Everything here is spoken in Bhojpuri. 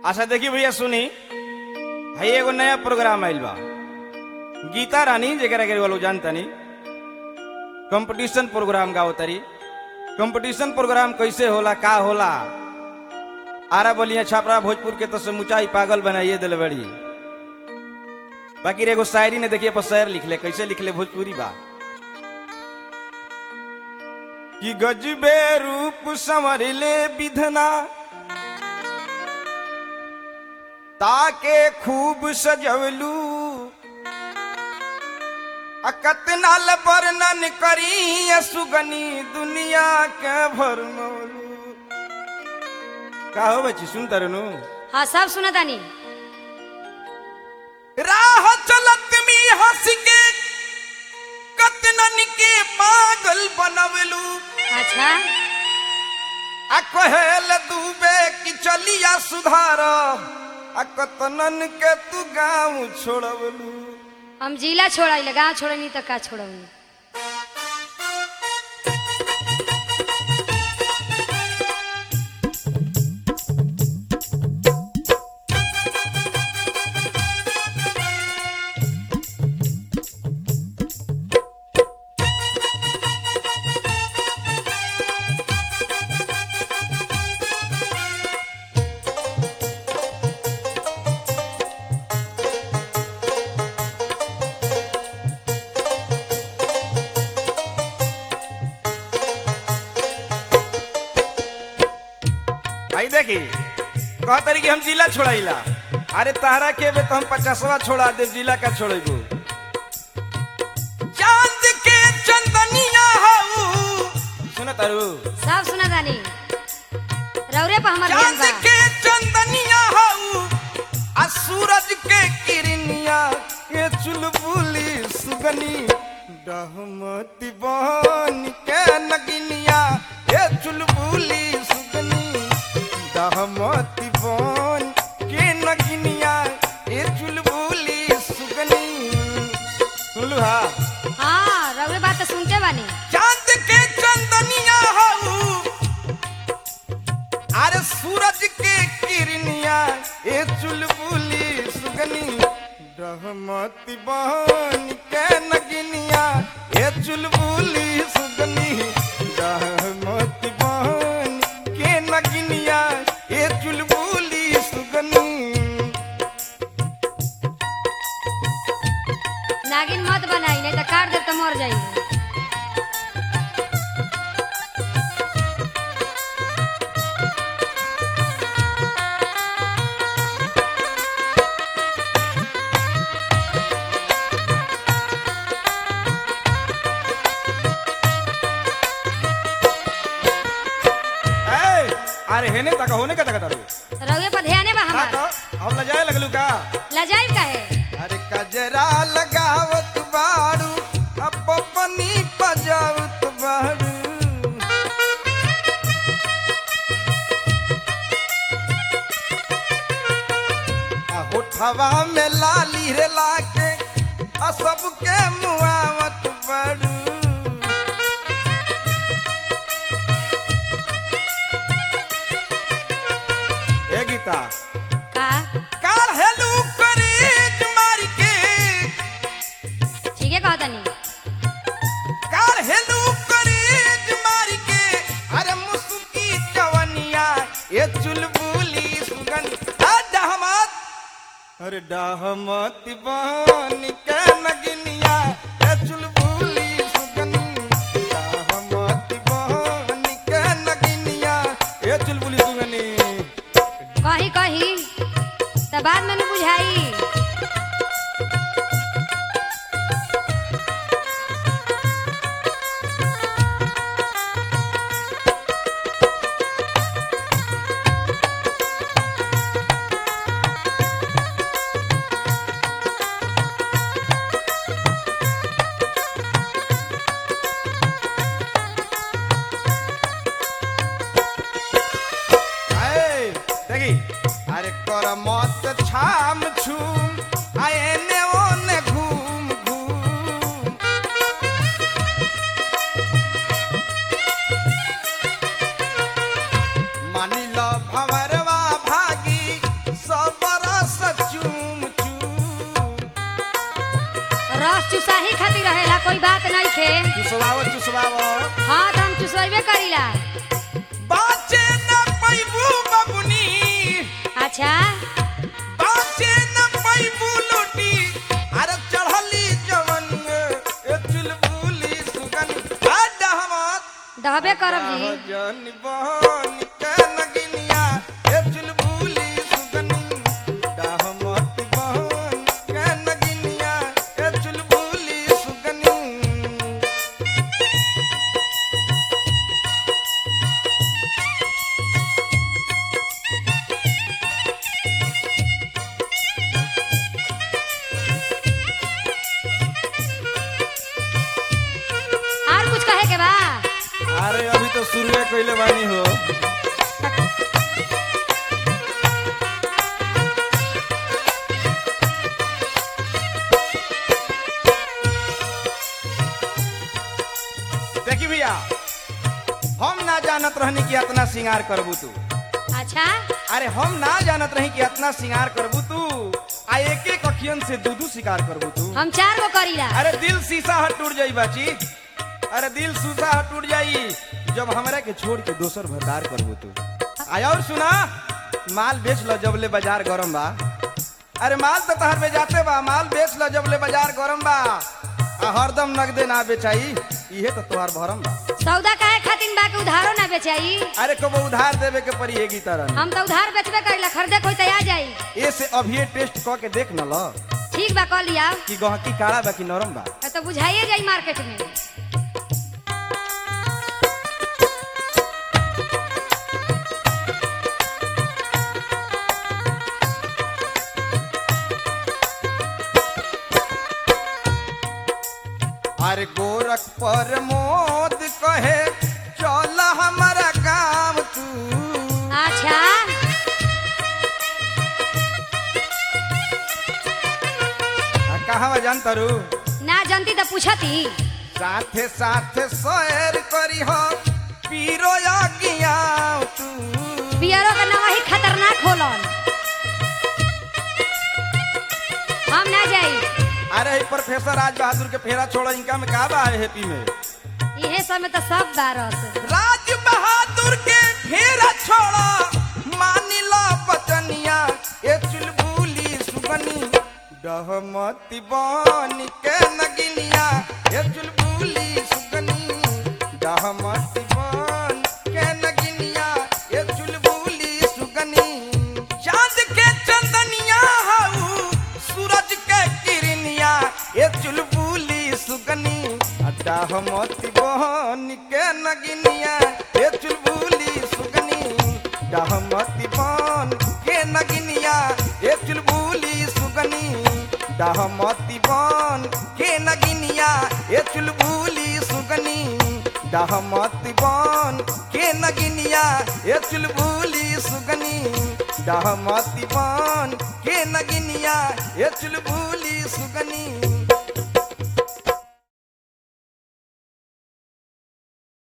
अच्छा देखी भैया सुनी है एगो नया प्रोग्राम आइल बा गीता रानी जेकरा के वालों जानतानी कंपटीशन प्रोग्राम गाओ तारी कंपटीशन प्रोग्राम कैसे होला का होला आरा बोलिया छापरा भोजपुर के तो समुचाई पागल बनाइए दिल बड़ी बाकी रे एगो शायरी ने देखिए पर शायर लिख ले कैसे लिख ले भोजपुरी बा कि गजबे रूप संवर ले विधना ताके खूब सजवलू अकतनाल वर्णन करी सुगनी दुनिया के भरमौलू का हो बच्ची सुन तरनु हाँ सब सुना तानी राह चलत मी हंस के कतनन के पागल बनवलू अच्छा आ कहेल दूबे कि चलिया सुधार आ कतनन के तू गाँव छोड़वलू हम जिला छोड़ा गाँव छोड़नी तो का छोड़नी आई देखी कह तरी कि हम जिला छोड़ाइला अरे तारा के बे तो हम पचासवा छोड़ा दे जिला का छोड़ेबू चांद के चंदनिया हऊ सुन तारू सब सुना तानी रौरे पर हमार ध्यान चांद बा के चंदनिया हऊ आ सूरज के किरनिया के चुलबुली सुगनी डहमती बहन के नगिनिया ये चुलबुली सुगनी डहमती बहन के नगिनिया ये चुलबुली सुगनी सुनलू हा हाँ रौरे बात तो सुनते बानी चांद के चंदनिया हऊ अरे सूरज के किरनिया ए चुलबुली सुगनी रहमती बहन के नगिनिया ए चुलबुली सुगनी रहमती बहन के नगिनिया ए चुलबुली सुगनी नागिन मत बनाई नहीं तो काट दे तो मर जाई ए अरे हेने तक होने का तक तारू रौरे पर ध्यान बा हाँ हमार तो हम लजाए लगलू का लजाई काहे अरे कजरा लगावत बाड़ू अब पनी पजावत बाड़ू आ होठवा में लाली रे लाके आ सबके मुआवत बाड़ू ए गीता का काल हेलू करीज मार के ठीक है कहा तानी काल हेलू करीज मार के अरे मुसुकी जवनिया ये चुलबुली सुगन आ डहमत अरे डहमत बहन के नगिनिया ये चुलबुली सुगन डहमत बहन के नगिनिया ये चुलबुली सुगनी कही कही तो बाद में न बुझाई आए, देखी अरे कर मत छाम छूम आए ने ओने घूम घूम मानी लो भंवरवा भागी चुसाही खातिर रहेला कोई बात नहीं थे चुसवाओ चुसवाओ हाँ तो हम चुसवेबे करीला बाचे न पैबू बबुनी अच्छा बाचे न पैबू लोटी अरे चढ़ली जवन ए चुलबुली सुगन आ डहमत दहबे करब जी जन बहन के नगिनिया ए चुलबुली सुगनी डहमत बहन के नगिनिया ए चुलबुली सुगनी और कुछ कहे के बा अरे अभी तो शुरुए कइले बानी हो देखी भैया हम ना जानत रहनी कि इतना श्रृंगार करबू तू अच्छा अरे हम ना जानत रही कि इतना श्रृंगार करबू तू आ एक एक अखियन से दू दू शिकार करबू तू हम चार गो करीला अरे दिल शीशा हट टूट जाई बाची अरे दिल शीशा हट टूट जाई जब हमरा के छोड़ के दोसर भरदार करबू तू आया और सुना माल बेच लो जब ले बाजार गरम बा अरे माल तो तहर में जाते बा माल बेच लो जब ले बाजार गरम बा आ हरदम नगदे ना बेचाई इहे तो तोहार भरम बा सौदा काहे खातिर बा के उधारो ना बेचाई अरे कबो उधार देवे के पड़ी एगी तरह हम तो उधार बेचबे करीला खरीदे कोई तो आ जाई ए से अभी टेस्ट क के देख न लो ठीक बा कह लिया कि गहकी काड़ा बा कि नरम बा तो बुझाइए जाई मार्केट में अरे गोरख पर मोद कहे चल हमारा गाँव तू अच्छा आ कहाँ जान तारू ना जानती तो पूछती साथे साथे सैर करी हो पीरो यज्ञाव तू पियरो का नवा ही खतरनाक होलन हम ना जाई अरे ई प्रोफेसर राज बहादुर के फेरा छोड़ो इनका में का बा है हैप्पी में इहे समय तो सब बारस राज बहादुर के फेरा छोड़ो मानी लो बचनिया ए चुलबुली सुगनी डहमती बन के नगिनिया ए चुलबुली सुगनी डहमती बन के नगिनिया ए चुलबुली सुगनी चांद के चंदनिया हाउ सूरज के किरनिया ए चुलबुली सुगनी डहमती बन के नगिनिया ए चुलबुली सुगनी डहमती बन के नगिनिया ए चुलबुली सुगनी डहमती बन के नगिनिया ए चुलबुली सुगनी डहमती बन के नगिनिया ए चुलबुली सुगनी डहमती बन के नगिनिया ए चुलबुली सुगनी